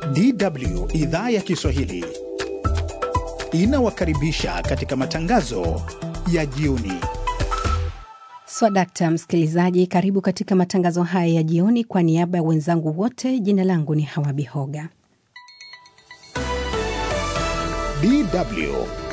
DW idhaa ya Kiswahili inawakaribisha katika matangazo ya jioni. Swadakta msikilizaji, karibu katika matangazo haya ya jioni. Kwa niaba ya wenzangu wote, jina langu ni Hawa Bihoga. DW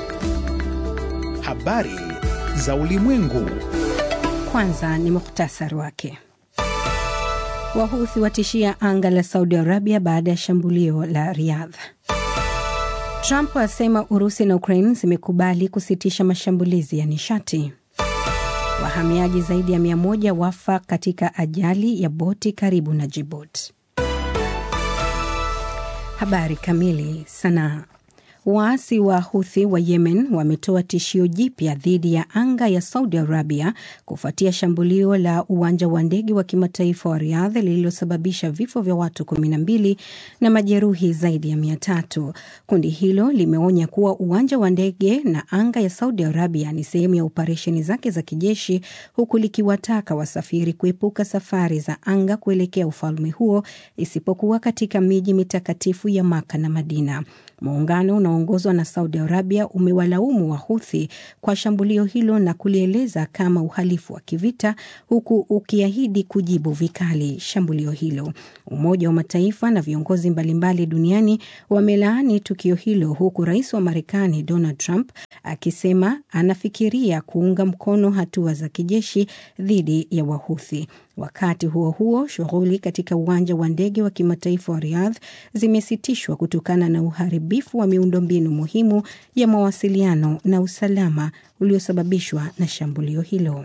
habari za ulimwengu. Kwanza ni muhtasari wake. Wahuthi watishia anga la Saudi Arabia baada ya shambulio la Riyadh. Trump asema Urusi na Ukraine zimekubali kusitisha mashambulizi ya nishati. Wahamiaji zaidi ya mia moja wafa katika ajali ya boti karibu na Djibouti. Habari kamili. Sanaa. Waasi wa Huthi wa Yemen wametoa tishio jipya dhidi ya anga ya Saudi Arabia kufuatia shambulio la uwanja wa ndege wa kimataifa wa Riyadh lililosababisha vifo vya watu kumi na mbili na majeruhi zaidi ya mia tatu. Kundi hilo limeonya kuwa uwanja wa ndege na anga ya Saudi Arabia ni sehemu ya operesheni zake za kijeshi, huku likiwataka wasafiri kuepuka safari za anga kuelekea ufalme huo isipokuwa katika miji mitakatifu ya Maka na Madina. Muungano unaoongozwa na Saudi Arabia umewalaumu Wahuthi kwa shambulio hilo na kulieleza kama uhalifu wa kivita, huku ukiahidi kujibu vikali shambulio hilo. Umoja wa Mataifa na viongozi mbalimbali duniani wamelaani tukio hilo, huku rais wa Marekani Donald Trump akisema anafikiria kuunga mkono hatua za kijeshi dhidi ya Wahuthi. Wakati huo huo, shughuli katika uwanja wa ndege wa kimataifa wa Riyadh zimesitishwa kutokana na uharibifu wa miundombinu muhimu ya mawasiliano na usalama uliosababishwa na shambulio hilo.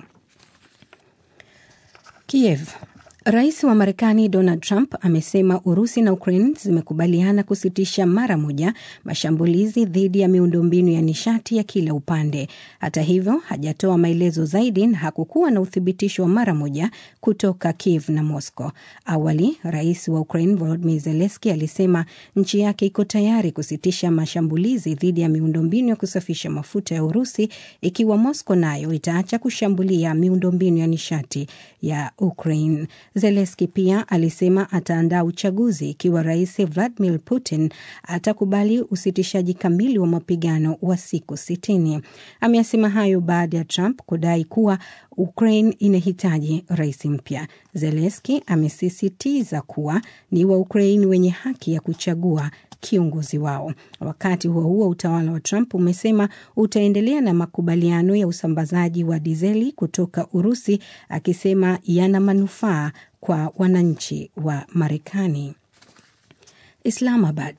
Kiev. Rais wa Marekani Donald Trump amesema Urusi na Ukraine zimekubaliana kusitisha mara moja mashambulizi dhidi ya miundombinu ya nishati ya kila upande. Hata hivyo, hajatoa maelezo zaidi na hakukuwa na uthibitisho wa mara moja kutoka Kiev na Moscow. Awali, rais wa Ukraine Volodymyr Zelensky alisema nchi yake iko tayari kusitisha mashambulizi dhidi ya miundombinu ya kusafisha mafuta ya Urusi ikiwa Moscow nayo itaacha kushambulia miundombinu ya nishati ya Ukraine. Zelenski pia alisema ataandaa uchaguzi ikiwa rais Vladimir Putin atakubali usitishaji kamili wa mapigano wa siku sitini. Ameyasema hayo baada ya Trump kudai kuwa Ukraine inahitaji rais mpya. Zelenski amesisitiza kuwa ni wa Ukraine wenye haki ya kuchagua kiongozi wao. Wakati huo huo, utawala wa Trump umesema utaendelea na makubaliano ya usambazaji wa dizeli kutoka Urusi, akisema yana manufaa kwa wananchi wa Marekani. Islamabad.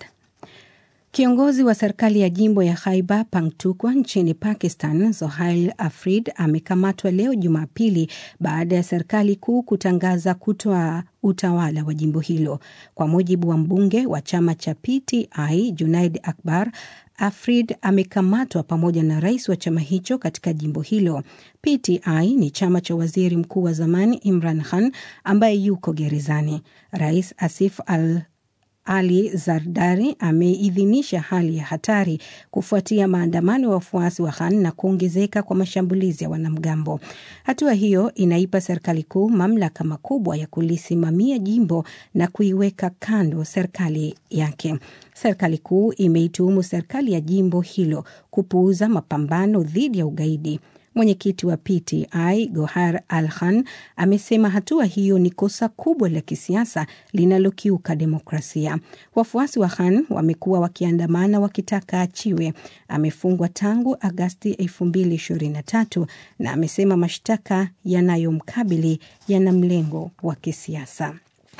Kiongozi wa serikali ya jimbo ya Khyber Pakhtunkhwa nchini Pakistan, Zohail Afrid amekamatwa leo Jumapili baada ya serikali kuu kutangaza kutoa utawala wa jimbo hilo. Kwa mujibu wa mbunge wa chama cha PTI Junaid Akbar, Afrid amekamatwa pamoja na rais wa chama hicho katika jimbo hilo. PTI ni chama cha waziri mkuu wa zamani Imran Khan ambaye yuko gerezani. Rais Asif al ali Zardari ameidhinisha hali ya hatari kufuatia maandamano ya wafuasi wa Khan na kuongezeka kwa mashambulizi ya wanamgambo. Hatua hiyo inaipa serikali kuu mamlaka makubwa ya kulisimamia jimbo na kuiweka kando serikali yake. Serikali kuu imeituhumu serikali ya jimbo hilo kupuuza mapambano dhidi ya ugaidi. Mwenyekiti wa PTI Gohar Al Khan amesema hatua hiyo ni kosa kubwa la kisiasa linalokiuka demokrasia. Wafuasi wa Khan wamekuwa wakiandamana wakitaka achiwe. Amefungwa tangu Agasti 2023 na amesema mashtaka yanayomkabili yana mlengo wa kisiasa.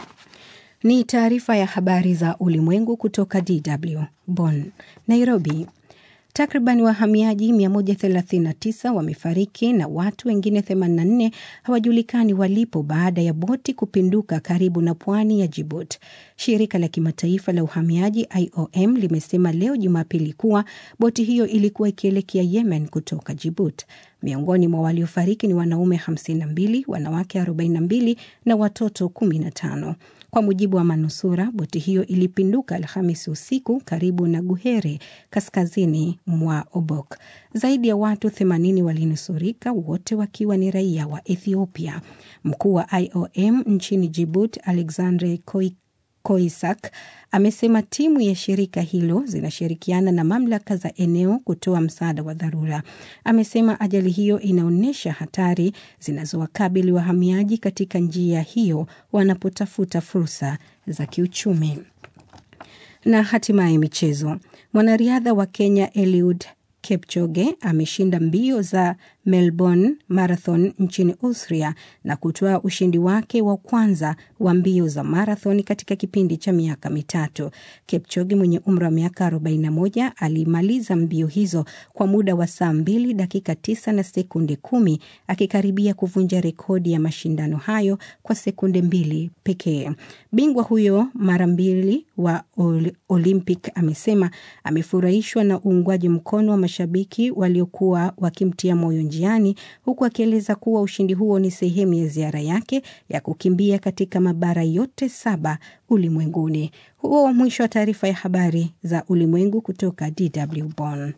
Ni taarifa ya habari za ulimwengu kutoka DW Bonn. Nairobi. Takriban wahamiaji 139 wamefariki na watu wengine 84 hawajulikani walipo baada ya boti kupinduka karibu na pwani ya Djibouti. Shirika la kimataifa la uhamiaji IOM limesema leo Jumapili kuwa boti hiyo ilikuwa ikielekea Yemen kutoka Djibouti. Miongoni mwa waliofariki ni wanaume 52, wanawake 42 na watoto 15. Kwa mujibu wa manusura, boti hiyo ilipinduka Alhamisi usiku karibu na Guhere, kaskazini mwa Obok. Zaidi ya watu 80 walinusurika, wote wakiwa ni raia wa Ethiopia. Mkuu wa IOM nchini Djibouti, Alexandre Koik Koisak amesema timu ya shirika hilo zinashirikiana na mamlaka za eneo kutoa msaada wa dharura. Amesema ajali hiyo inaonyesha hatari zinazowakabili wahamiaji katika njia hiyo wanapotafuta fursa za kiuchumi. Na hatimaye michezo. Mwanariadha wa Kenya Eliud Kipchoge ameshinda mbio za Melbourne Marathon nchini Austria na kutoa ushindi wake wa kwanza wa mbio za marathon katika kipindi cha miaka mitatu. Kipchoge mwenye umri wa miaka 41 alimaliza mbio hizo kwa muda wa saa 2 dakika 9 na sekunde kumi akikaribia kuvunja rekodi ya mashindano hayo kwa sekunde mbili pekee. Bingwa huyo mara mbili wa Olympic amesema amefurahishwa na uungwaji mkono wa mashabiki waliokuwa wakimtia moyo njiani, huku akieleza kuwa ushindi huo ni sehemu ya ziara yake ya kukimbia katika mabara yote saba ulimwenguni. Huo mwisho wa taarifa ya habari za ulimwengu kutoka DW Bonn.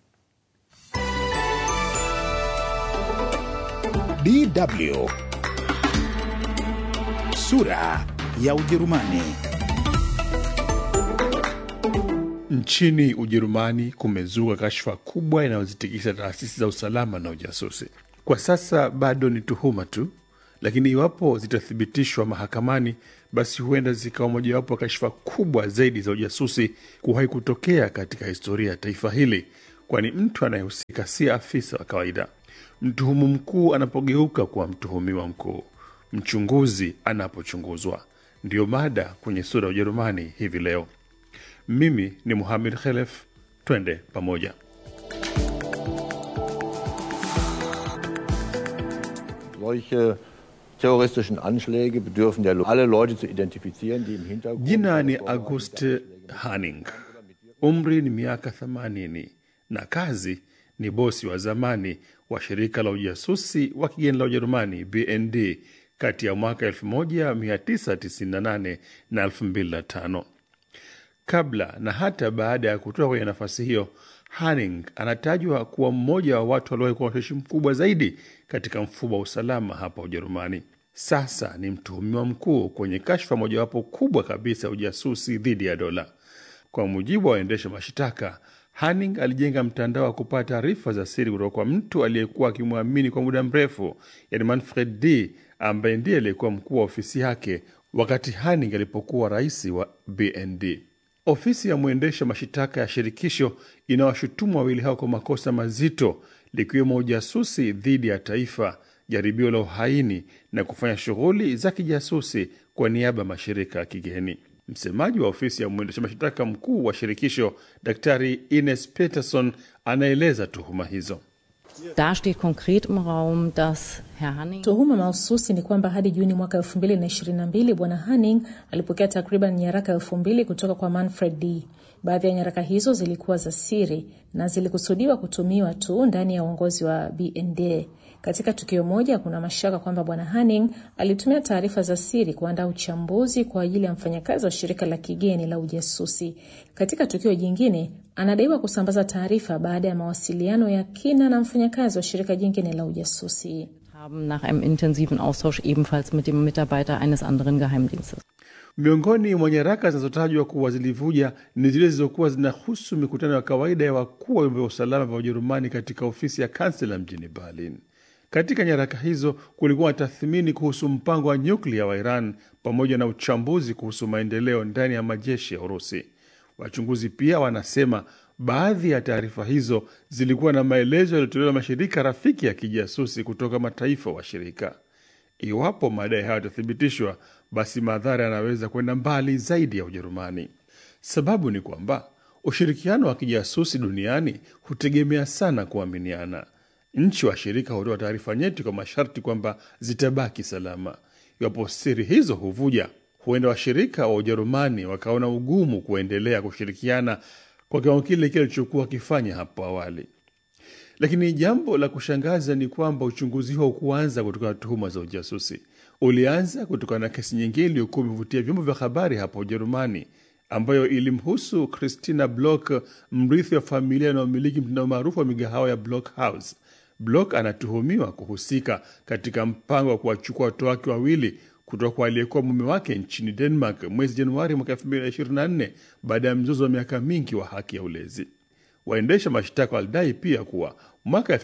DW sura ya Ujerumani. Nchini Ujerumani kumezuka kashfa kubwa inayozitikisa taasisi za usalama na ujasusi. Kwa sasa bado ni tuhuma tu, lakini iwapo zitathibitishwa mahakamani, basi huenda zikawa mojawapo ya kashfa kubwa zaidi za ujasusi kuwahi kutokea katika historia ya taifa hili, kwani mtu anayehusika si afisa wa kawaida. Mtuhumu mkuu anapogeuka kuwa mtuhumiwa mkuu, mchunguzi anapochunguzwa. Ndiyo mada kwenye sura ya Ujerumani hivi leo. Mimi ni Muhamed Khelef, twende pamoja. Solche terroristischen Anschläge bedürfen ja alle Leute zu identifizieren, die im Hintergrund. Jina ni Auguste Hanning, umri ni miaka 80 na kazi ni bosi wa zamani wa shirika la ujasusi wa kigeni la Ujerumani BND kati ya mwaka 1998 na 2005. Kabla na hata baada ya kutoka kwenye nafasi hiyo, Hanning anatajwa kuwa mmoja wa watu waliowahi kuwa ushawishi mkubwa zaidi katika mfumo wa usalama hapa Ujerumani. Sasa ni mtuhumiwa mkuu kwenye kashfa mojawapo kubwa kabisa ya ujasusi dhidi ya dola. Kwa mujibu wa waendesha mashitaka, Hanning alijenga mtandao wa kupata taarifa za siri kutoka kwa mtu aliyekuwa akimwamini kwa muda mrefu, yani Manfred D ambaye ndiye aliyekuwa mkuu wa ofisi yake wakati Hanning alipokuwa rais wa BND. Ofisi ya mwendesha mashitaka ya shirikisho inawashutumu wawili hao kwa makosa mazito, likiwemo ujasusi dhidi ya taifa, jaribio la uhaini na kufanya shughuli za kijasusi kwa niaba ya mashirika ya kigeni. Msemaji wa ofisi ya mwendesha mashtaka mkuu wa shirikisho, Daktari Ines Peterson, anaeleza tuhuma hizo. Da steht konkret im Raum, dass Herr Hanning Tuhuma mahususi ni kwamba hadi Juni mwaka 2022 Bwana Hanning alipokea takriban nyaraka elfu mbili kutoka kwa Manfred D. Baadhi ya nyaraka hizo zilikuwa za siri na zilikusudiwa kutumiwa tu ndani ya uongozi wa BND. Katika tukio moja, kuna mashaka kwamba Bwana Hanning alitumia taarifa za siri kuandaa uchambuzi kwa ajili ya mfanyakazi wa shirika la kigeni la ujasusi. Katika tukio jingine, anadaiwa kusambaza taarifa baada ya mawasiliano ya kina na mfanyakazi wa shirika jingine la ujasusi. haben nach einem intensiven Austausch ebenfalls mit dem Mitarbeiter eines anderen Geheimdienstes. Miongoni mwa nyaraka zinazotajwa kuwa zilivuja ni zile zilizokuwa zinahusu mikutano ya kawaida ya wakuu wa vyombo vya usalama vya Ujerumani katika ofisi ya kansela mjini Berlin. Katika nyaraka hizo kulikuwa na tathmini kuhusu mpango wa nyuklia wa Iran pamoja na uchambuzi kuhusu maendeleo ndani ya majeshi ya Urusi. Wachunguzi pia wanasema baadhi ya taarifa hizo zilikuwa na maelezo yaliyotolewa na mashirika rafiki ya kijasusi kutoka mataifa washirika. Iwapo madai hayo yatathibitishwa, basi madhara yanaweza kwenda mbali zaidi ya Ujerumani. Sababu ni kwamba ushirikiano wa kijasusi duniani hutegemea sana kuaminiana. Nchi washirika hutoa taarifa nyeti kwa masharti kwamba zitabaki salama. Iwapo siri hizo huvuja, huenda washirika wa Ujerumani wakaona ugumu kuendelea kushirikiana kwa kiwango kile kile alichokuwa wakifanya hapo awali. Lakini jambo la kushangaza ni kwamba uchunguzi huo kuanza kutokana na tuhuma za ujasusi. Ulianza kutokana na kesi nyingine iliyokuwa imevutia vyombo vya habari hapa Ujerumani, ambayo ilimhusu Christina Block, mrithi wa familia inayomiliki mtandao maarufu wa migahawa ya Block House. Block anatuhumiwa kuhusika katika mpango wa kuwachukua watoto wake wawili kutoka kwa aliyekuwa mume wake nchini Denmark mwezi Januari mwaka 2024 baada ya mzozo wa miaka mingi wa haki ya ulezi. Waendesha mashtaka walidai pia kuwa mwaka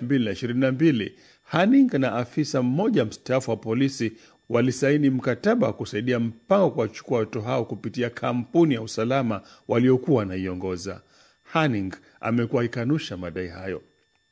2022 Hanning na afisa mmoja mstaafu wa polisi walisaini mkataba wa kusaidia mpango wa kuwachukua watoto hao kupitia kampuni ya usalama waliokuwa wanaiongoza. Hanning amekuwa akikanusha madai hayo.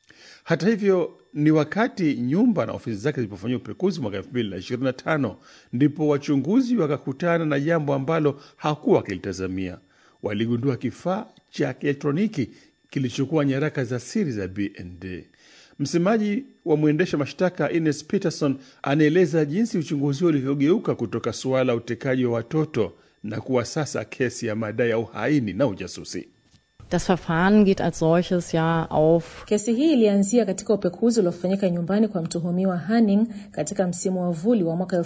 Hata hivyo, ni wakati nyumba na ofisi zake zilipofanyia upekuzi mwaka 2025 ndipo wachunguzi wakakutana na jambo ambalo hakuwa wakilitazamia. Waligundua kifaa cha kielektroniki kilichokuwa nyaraka za siri za BND. Msemaji wa mwendesha mashtaka Ines Peterson anaeleza jinsi uchunguzi huo ulivyogeuka kutoka suala la utekaji wa watoto na kuwa sasa kesi ya madai ya uhaini na ujasusi. Das Verfahren geht als solches ja auf Kesi hii ilianzia katika upekuzi uliofanyika nyumbani kwa mtuhumiwa Hanning katika msimu wa vuli wa mwaka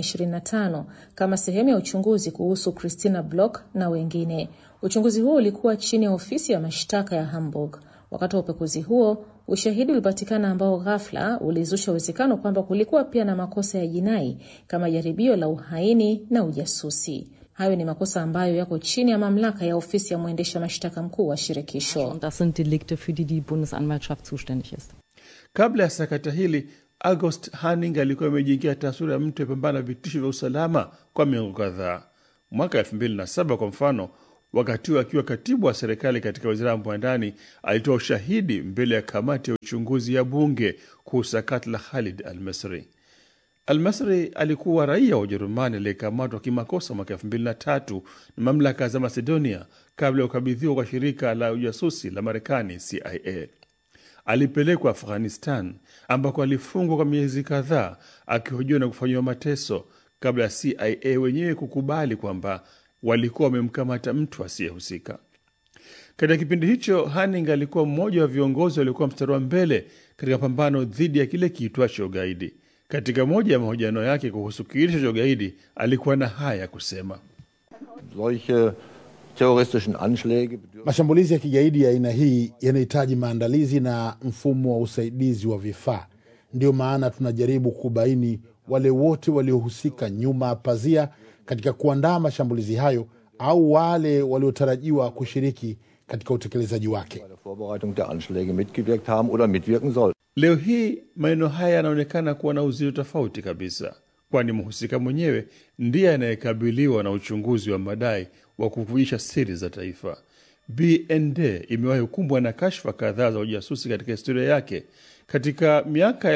2025 kama sehemu ya uchunguzi kuhusu Christina Block na wengine. Uchunguzi huo ulikuwa chini ya ofisi ya mashtaka ya Hamburg. Wakati wa upekuzi huo, ushahidi ulipatikana ambao ghafla ulizusha uwezekano kwamba kulikuwa pia na makosa ya jinai kama jaribio la uhaini na ujasusi. Hayo ni makosa ambayo yako chini ya mamlaka ya ofisi ya mwendesha mashtaka mkuu wa shirikisho. und das sind Delikte, für die die Bundesanwaltschaft zuständig ist. Kabla ya sakata hili, August Hanning alikuwa amejiingia taswira ya mtu apambana na vitisho vya usalama kwa miongo kadhaa. Mwaka 2007 kwa mfano, wakati huo akiwa katibu wa serikali katika wizara ya mambo ya ndani, alitoa ushahidi mbele ya kamati ya uchunguzi ya bunge kuhusu sakata la Khalid al-Misri. Almasri alikuwa raia wa Ujerumani aliyekamatwa kimakosa mwaka elfu mbili na tatu na mamlaka za Macedonia kabla ya kukabidhiwa kwa shirika la ujasusi la Marekani CIA. Alipelekwa Afghanistan ambako alifungwa kwa miezi kadhaa akihojiwa na kufanyiwa mateso kabla ya CIA wenyewe kukubali kwamba walikuwa wamemkamata mtu asiyehusika. Katika kipindi hicho, Hanning alikuwa mmoja wa viongozi waliokuwa mstari wa mbele katika pambano dhidi ya kile kiitwacho ugaidi. Katika moja ya mahojiano yake kuhusu kiitisho cha ugaidi, alikuwa na haya ya kusema: Solche terroristischen Anschläge bedürfen Mashambulizi ya kigaidi ya aina hii yanahitaji maandalizi na mfumo wa usaidizi wa vifaa. Ndio maana tunajaribu kubaini wale wote waliohusika nyuma ya pazia katika kuandaa mashambulizi hayo au wale waliotarajiwa kushiriki katika utekelezaji wake. bei der Vorbereitung der Anschläge mitgewirkt haben oder mitwirken sollten. Leo hii maneno haya yanaonekana kuwa na uzito tofauti kabisa, kwani mhusika mwenyewe ndiye anayekabiliwa na uchunguzi wa madai wa kuvujisha siri za taifa. BND imewahi kukumbwa na kashfa kadhaa za ujasusi katika historia yake. Katika miaka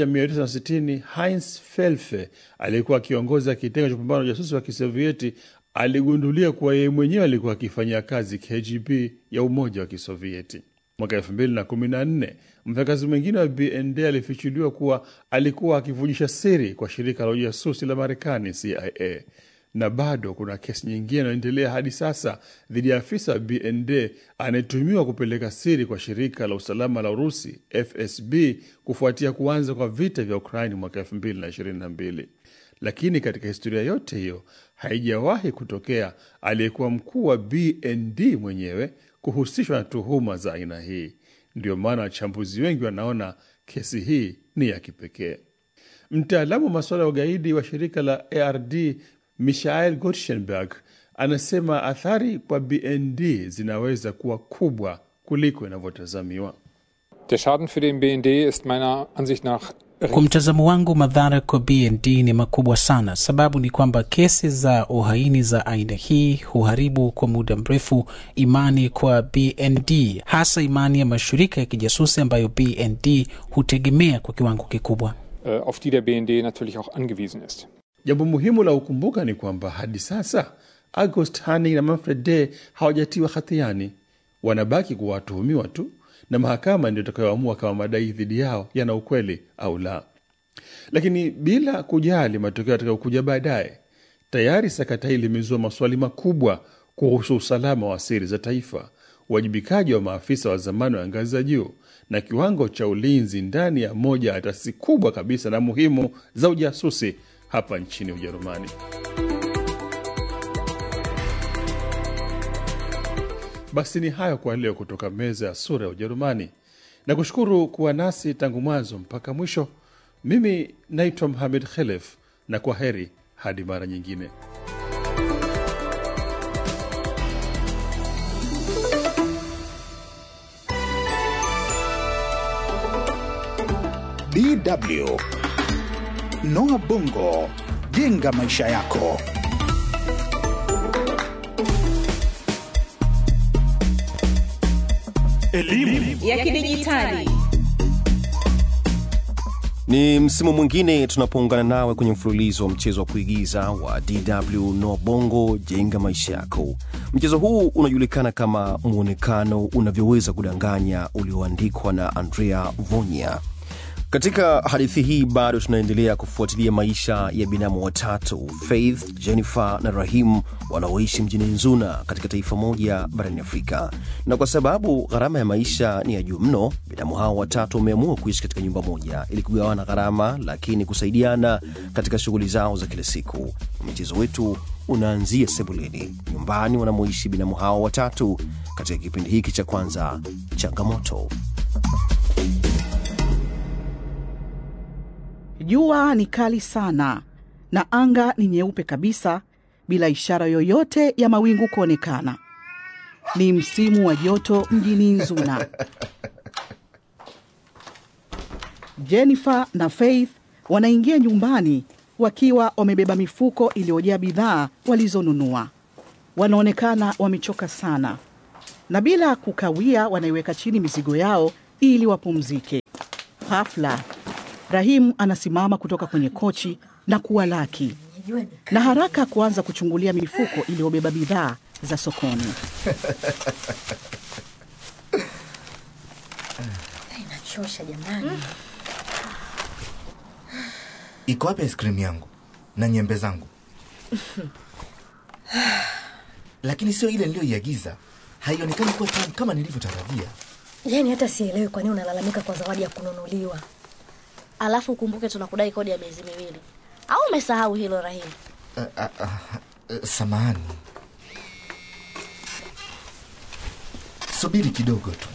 1960 Heinz Felfe aliyekuwa akiongoza kitengo cha kupambana na ujasusi wa Kisovieti aligundulia kuwa yeye mwenyewe alikuwa akifanyia kazi KGB ya Umoja wa Kisovieti. Mwaka elfu mbili na kumi na nne mfanyakazi mwingine wa BND alifichuliwa kuwa alikuwa akivujisha siri kwa shirika la ujasusi la Marekani CIA, na bado kuna kesi nyingine inayoendelea hadi sasa dhidi ya afisa wa BND anayetumiwa kupeleka siri kwa shirika la usalama la Urusi FSB kufuatia kuanza kwa vita vya Ukraini mwaka elfu mbili na ishirini na mbili. Lakini katika historia yote hiyo haijawahi kutokea aliyekuwa mkuu wa BND mwenyewe kuhusishwa na tuhuma za aina hii. Ndio maana wachambuzi wengi wanaona kesi hii ni ya kipekee. Mtaalamu wa masuala ya ugaidi wa shirika la ARD Michael Gottschalk anasema athari kwa BND zinaweza kuwa kubwa kuliko inavyotazamiwa. Der Schaden für den BND ist meiner Ansicht nach Kwa mtazamo wangu, madhara kwa BND ni makubwa sana. Sababu ni kwamba kesi za uhaini za aina hii huharibu kwa muda mrefu imani kwa BND, hasa imani ya mashirika ya kijasusi ambayo BND hutegemea kwa kiwango kikubwa. äh, auf die der BND natürlich auch angewiesen ist. Jambo muhimu la kukumbuka ni kwamba hadi sasa August Hanning na Manfred Day hawajatiwa hatiani, wanabaki kuwa watuhumiwa tu, na mahakama ndio itakayoamua kama madai dhidi yao yana ukweli au la. Lakini bila kujali matokeo yatakayokuja baadaye, tayari sakata hili limezua maswali makubwa kuhusu usalama wa siri za taifa, uwajibikaji wa maafisa wa zamani wa ngazi za juu na kiwango cha ulinzi ndani ya moja ya taasisi kubwa kabisa na muhimu za ujasusi hapa nchini Ujerumani. Basi ni hayo kwa leo kutoka meza ya sura ya Ujerumani, na kushukuru kuwa nasi tangu mwanzo mpaka mwisho. Mimi naitwa Mohamed Khelef, na kwa heri Hadi mara nyingine. DW Noah Bongo, jenga maisha yako. Elimu ya kidijitali. Ni msimu mwingine tunapoungana nawe kwenye mfululizo wa mchezo wa kuigiza wa DW Noa Bongo jenga maisha yako. Mchezo huu unajulikana kama mwonekano unavyoweza kudanganya, ulioandikwa na Andrea Vonya. Katika hadithi hii bado tunaendelea kufuatilia maisha ya binamu watatu Faith, Jennifer na Rahim wanaoishi mjini Nzuna katika taifa moja barani Afrika. Na kwa sababu gharama ya maisha ni ya juu mno, binamu hao watatu wameamua kuishi katika nyumba moja ili kugawana gharama, lakini kusaidiana katika shughuli zao za kila siku. Mchezo wetu unaanzia sebuleni, nyumbani wanamoishi binamu hao watatu, katika kipindi hiki cha kwanza, changamoto. Jua ni kali sana na anga ni nyeupe kabisa bila ishara yoyote ya mawingu kuonekana. Ni msimu wa joto mjini Nzuna. Jennifer na Faith wanaingia nyumbani wakiwa wamebeba mifuko iliyojaa bidhaa walizonunua. Wanaonekana wamechoka sana, na bila kukawia wanaiweka chini mizigo yao ili wapumzike. Ghafla Rahim anasimama kutoka kwenye kochi na kuwalaki na haraka kuanza kuchungulia mifuko iliyobeba bidhaa za sokoni. Inachosha jamani. Iko wapi ice cream yangu na nyembe zangu? Lakini sio ile niliyoiagiza, haionekani kuwa tamu kama nilivyotarajia. Yaani hata sielewi kwa nini unalalamika kwa zawadi ya kununuliwa. Alafu ukumbuke tunakudai kodi ya miezi miwili, au umesahau hilo Rahim? Uh, uh, uh, uh, samahani, subiri kidogo tu.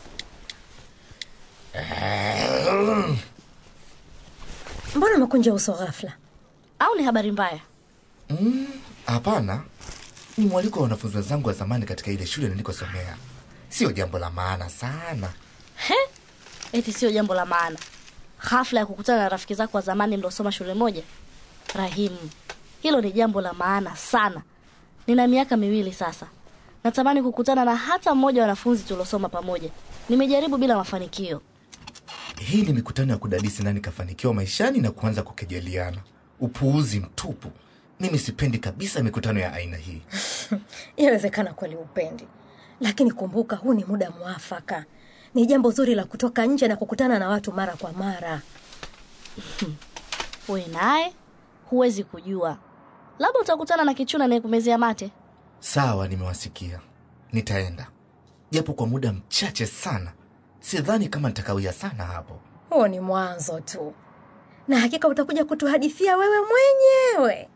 Mbona umekunja uso ghafla? Au ni habari mbaya? Mm, Hapana, ni mwaliko wa wanafunzi wenzangu wa zamani katika ile shule nilikosomea. Sio jambo la maana sana. He, eti sio jambo la maana hafla ya kukutana na rafiki zako wa zamani mliosoma shule moja? Rahimu, hilo ni jambo la maana sana. Nina miaka miwili sasa, natamani kukutana na hata mmoja wa wanafunzi tuliosoma pamoja. Nimejaribu bila mafanikio. Hii ni mikutano ya kudadisi nani kafanikiwa maishani na kuanza kukejeliana. Upuuzi mtupu. Mimi sipendi kabisa mikutano ya aina hii. Inawezekana kweli upendi, lakini kumbuka, huu ni muda mwafaka. Ni jambo zuri la kutoka nje na kukutana na watu mara kwa mara. We naye huwezi kujua, labda utakutana na kichuna anayekumezea mate. Sawa, nimewasikia, nitaenda japo kwa muda mchache sana. Sidhani kama nitakawia sana hapo. Huo ni mwanzo tu, na hakika utakuja kutuhadithia wewe mwenyewe.